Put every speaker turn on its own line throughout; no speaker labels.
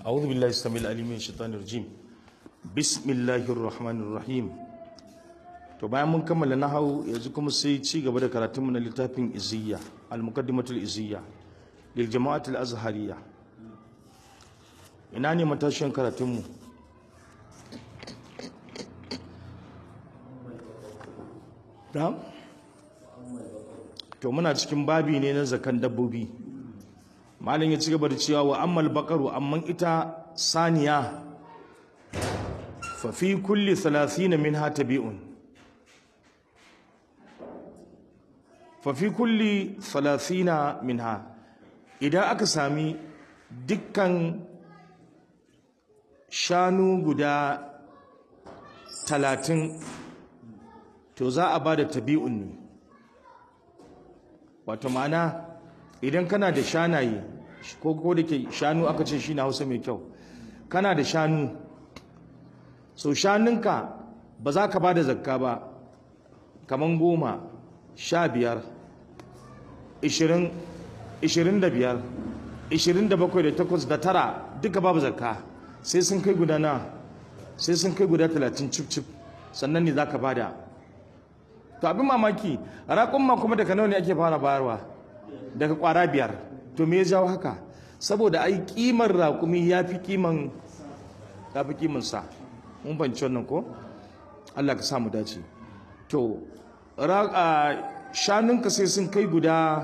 أعوذ بالله السميع العليم من الشيطان الرجيم بسم الله الرحمن الرحيم to bayan mun kammala nahawu yanzu kuma sai ci gaba da karatunmu na littafin iziyya al-muqaddimatul iziyya lil jama'atul azhariyya ina ne matashin karatunmu da to muna cikin babi ne na zakan dabbobi malin ya ci gaba da cewa wa ammal baqaru amman ita saniya fa fi kulli 30 minha tabi'un fa fi kulli 30 minha idan aka sami dukkan shanu guda talatin to za a ba da tabi'un ne wato ma'ana idan kana da shanaye ko ko da ke shanu aka ce shi na hausa mai kyau kana da shanu so shanunka ba za ka ba da zakka ba kaman goma sha biyar ishirin ishirin da biyar ishirin da bakwai da takwas da tara duka babu zakka sai sun kai guda na sai sun kai guda talatin cif cif sannan ne za ka bada to abin mamaki raƙumma kuma daga nawa ne ake fara bayarwa daga ƙwara biyar to me ya jawo haka saboda ai kimar raƙumi ya fi kiman ya fi kiman sa mun banci wannan ko Allah ka samu dace to shanunka sai sun kai guda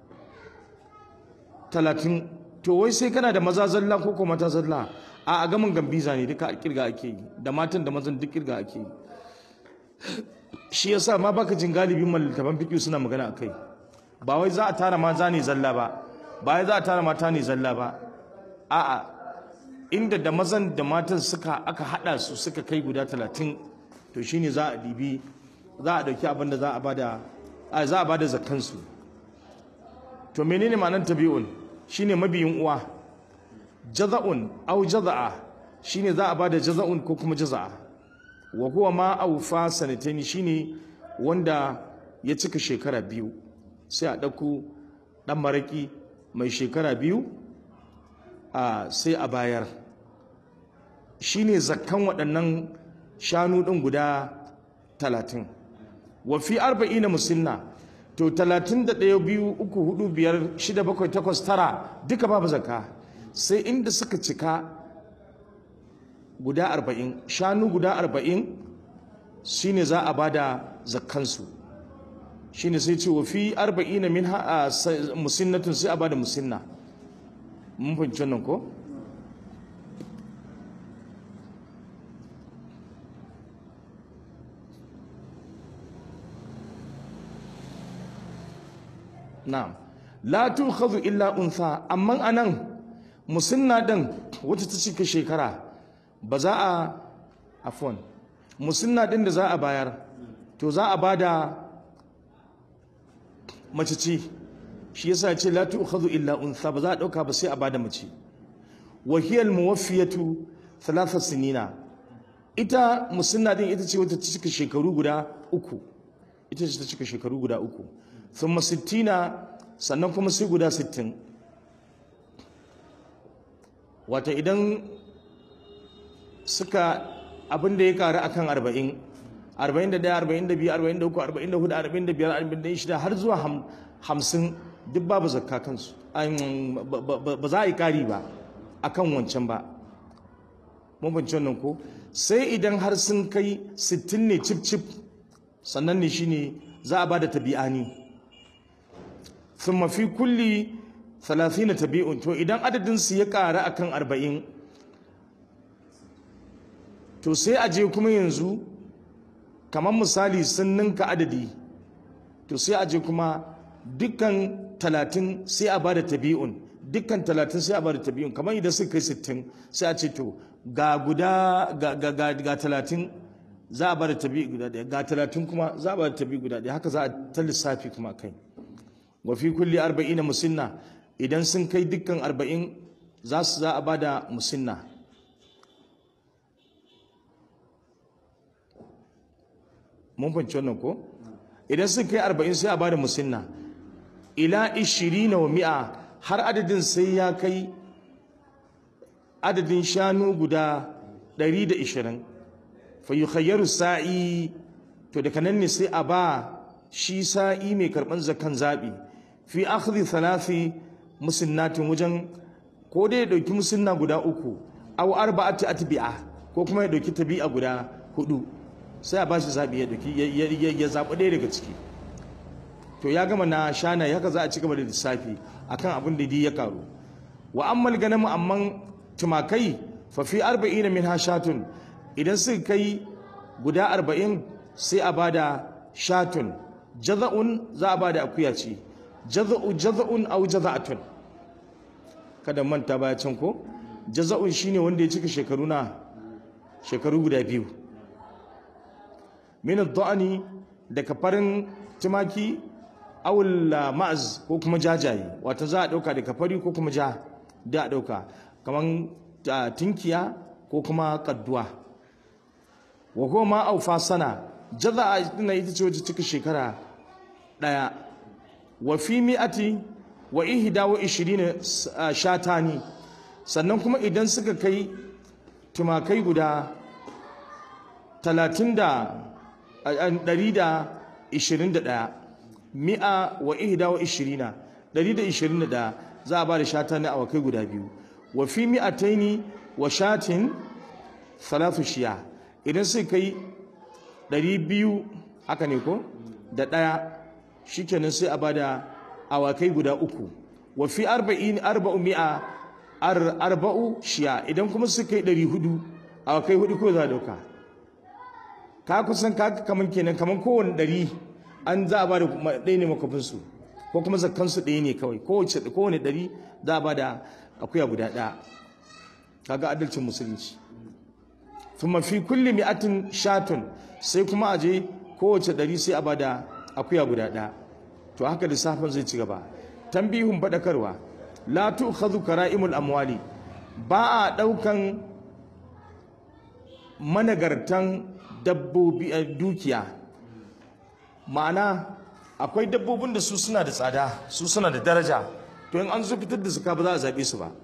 talatin to wai sai kana da maza zalla ko kuma mata zalla a gamin gambiza ne duka kirga ake yi da matan da mazan duk kirga ake yi shi yasa ma baka jin galibin mallitaban fiqh suna magana akai ba wai za a tara maza ne zalla ba ba wai za a tara mata ne zalla ba a'a inda da mazan da matan suka aka hada su suka kai guda talatin to shine za a dibi za a dauki abin da za a bada a za a bada zakkan su to menene ma'anar tabi'un shine mabiyin uwa jaza'un au jaza'a shine za a bada jaza'un ko kuma jaza'a wa huwa ma awfa sanataini shine wanda ya cika shekara biyu sai a dauko dan maraki mai shekara biyu a sai a bayar shine zakkan waɗannan shanu ɗin guda talatin wa fi arba'ina musinna to talatin da ɗaya biyu uku hudu biyar shida bakwai takwas tara duka babu zakka sai inda suka cika guda arba'in shanu guda arba'in shine za a bada zakkansu shine sai ce wa fi arba'ina min musinnatun sai a bada musinna mun fahimci wannan ko na'am la tukhadhu illa untha amma anan musinna din wata ta cika shekara ba za a afwan musinna din da za a bayar to za a bada mace ce shi yasa ce la tukhadhu illa untha ba za a dauka ba sai a bada mace wa hiya al muwaffiyatu thalatha sinina ita musinna din ita ce wata ta cika shekaru guda uku ita ce ta cika shekaru guda uku thumma sittina sannan kuma sai guda sittin wata idan suka abin da ya karu akan arba'in arba'in da ɗaya arba'in da biyu arba'in da uku arba'in da hudu arba'in da biyar arba'in da shida har zuwa hamsin duk babu zakka kansu ba za a yi kari ba akan wancan ba mabanci wannan ko sai idan har sun kai sittin ne cif cif sannan ne shine za a ba da tabi'ani ثم في كل ثلاثين تبيع to idan adadin su ya ƙara akan arba'in to sai a je kuma yanzu kamar misali sun ninka adadi to sai a je kuma dukkan talatin sai a bada tabi'un dukkan talatin sai a bada tabi'un kamar idan suka kai sittin sai a ce to ga guda ga talatin za a bada tabi'i guda ɗaya ga talatin kuma za a bada tabi'i guda ɗaya haka za a ta lissafi kuma kai wa fi kulli arba'ina musinna idan sun kai dukkan arba'in za su za a bada musinna mun fahimci wannan ko idan sun kai arba'in sai a bada musinna ila ishirina wa mi'a har adadin sai ya kai adadin shanu guda 120 fa yukhayyaru sa'i to daga nan ne sai a ba shi sa'i mai karban zakan zabi fi akhdhi thalathi musinnatin wajen ko dai ya dauki musinna guda uku aw arba'ati atbi'a ko kuma ya dauki tabi'a guda hudu sai a ba shi zabi ya dauki ya zabi ɗaya daga ciki to ya gama na shana haka za a ci gaba da lissafi akan abin da ya karu wa ammal ganamu amman tumakai fa fi arba'in min hashatun idan suka kai guda arba'in sai a bada shatun jaza'un za a bada akuya ce jaza'u jaza'un au jaza'atun kada manta baya can ko jaza'un shine wanda ya cika shekaru na shekaru guda biyu min ad-da'ani daga farin tumaki awul ma'az ko kuma jajaye wato za a dauka daga fari ko kuma ja da a dauka kaman tinkiya ko kuma kadduwa wa ko ma aufa sana jaza ina ita ce wacce cika shekara daya wa fi mi'ati wa ihda wa ishirina shatani sannan kuma idan suka kai tumakai guda talatin da ɗari da ishirin da ɗaya mi'a wa ihda wa ishirina ɗari da ishirin da ɗaya za a ba da shata na awakai guda biyu wa fi mi'ataini wa shatin salatu shiya idan sai kai ɗari biyu haka ne ko da ɗaya shikenan sai a ba da awakai guda uku wa fi arba'in arba'u mi'a arba'u shiya idan kuma su kai ɗari hudu awakai hudu ko za a ɗauka ka kusan ka kaman kenan kaman kowane ɗari an za a ba da ɗaya ne makwafinsu ko kuma zakkansu ɗaya ne kawai kowane ɗari za a ba da akuya guda ɗaya kaga adalcin musulunci kuma fi kulli mi'atin shatun sai kuma a je kowace ɗari sai a ba da akuya guda ɗaya to haka lissafin zai ci gaba tambihun faɗakarwa la tu'khadhu kara'imul amwali ba a ɗaukan managartan dabbobi dukiya ma'ana akwai dabbobin da su suna da tsada su suna da daraja to in an zo fitar da suka ba za a zaɓe su ba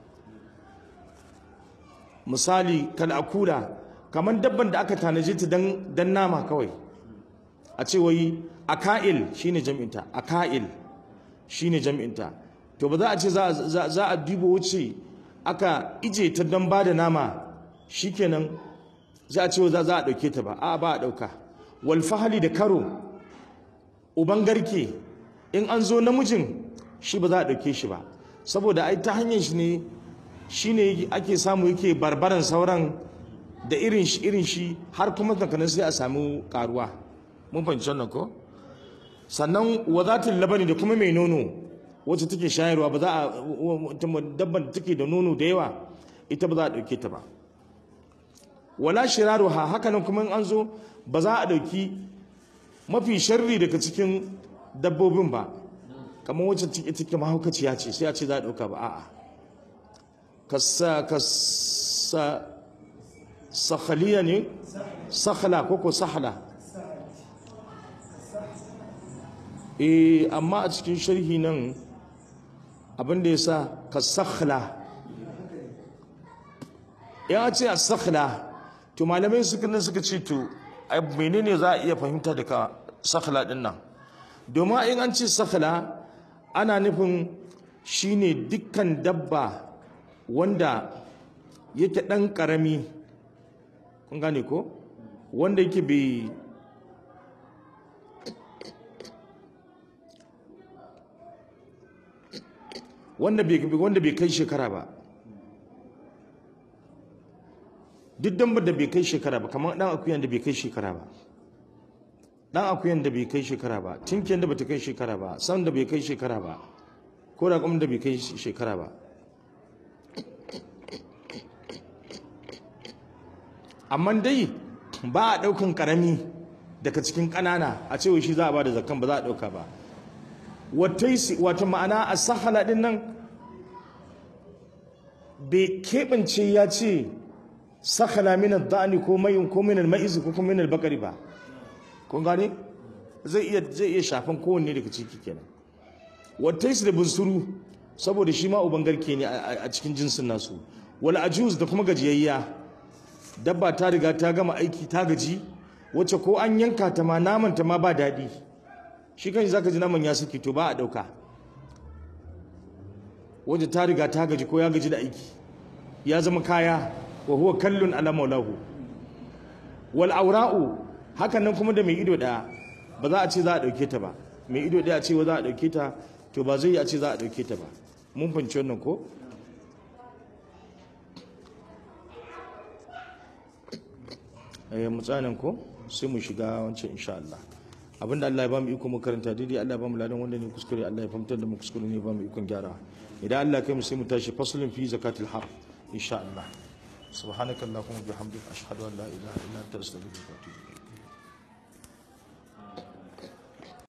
misali kal akula kamar dabban da aka tanaje ta dan nama kawai a ce wai aka'il shine jam'inta aka'il shine jam'inta to ba za a ce za a dubo wuce aka ije ta dan ba da nama shikenan za a ce za a ɗauke ta ba a ba a ɗauka walfahali da karo uban garke in an zo namijin shi ba za a ɗauke shi ba saboda ai ta hanyar shi ne shi ne ake samu yake barbaran sauran da irin shi irin shi har kuma tankanin sai a samu karuwa mun fahimci wannan ko sannan wazatul labani da kuma mai nono wacce take shayarwa ba za a dabban da take da nono da yawa ita ba za a ɗauke ta ba wala shiraruha hakanan kuma in an zo ba za a ɗauki mafi sharri daga cikin dabbobin ba kamar wacce take take mahaukaciya ce sai a ce za a ɗauka ba a'a kasa kasa sakhaliya ne sakhala ko ko sahla eh amma a cikin sharhi nan abin da ya sa ka sakhla ya ce a sakhla to malamai suka nan suka ce to menene za a iya fahimta daga sakhla din nan domin in an ce sakhla ana nufin shine dukkan dabba wanda yake dan karami kun gane ko wanda yake bai wanda bai kai shekara ba duk dambar da bai kai shekara ba kamar dan akuyan da bai kai shekara ba dan akuyan da bai kai shekara ba tinkiyan da bata kai shekara ba san da bai kai shekara ba ko da da bai kai shekara ba amma dai ba a daukan karami daga cikin kanana a cewa shi za a ba da zakkan ba za a dauka ba wata ma'ana a sahala din nan bai keɓance ya ce sakhala min ad-da'ni ko mayin ko min al-ma'iz ko kuma min al-bakari ba kun gane zai iya zai iya shafan kowanne daga ciki kenan wata da bunsuru saboda shi ma uban garke ne a cikin jinsin nasu wal ajuz da kuma gajiyayya dabba ta riga ta gama aiki ta gaji wacce ko an yanka ta ma naman ta ma ba daɗi shi kan zaka ji naman ya suke to ba a ɗauka wacce ta riga ta gaji ko ya gaji da aiki ya zama kaya wa huwa kallun ala maulahu wal aura'u hakan nan kuma da mai ido ɗaya ba za a ce za a ɗauke ta ba mai ido ɗaya a ce za a ɗauke ta to ba zai yi a ce za a ɗauke ta ba mun fahimci wannan ko eh mutsanan ko sai mu shiga wancan insha Allah abinda Allah ya ba mu iko mu karanta daidai Allah ya ba mu ladan wanda ne kuskure Allah ya fahimtar da mu kuskure ne ba mu ikon gyara idan Allah kai mu sai mu tashi faslun fi zakatil har insha Allah subhanakallahumma bihamdika ashhadu an la ilaha illa anta astaghfiruka wa atubu ilayk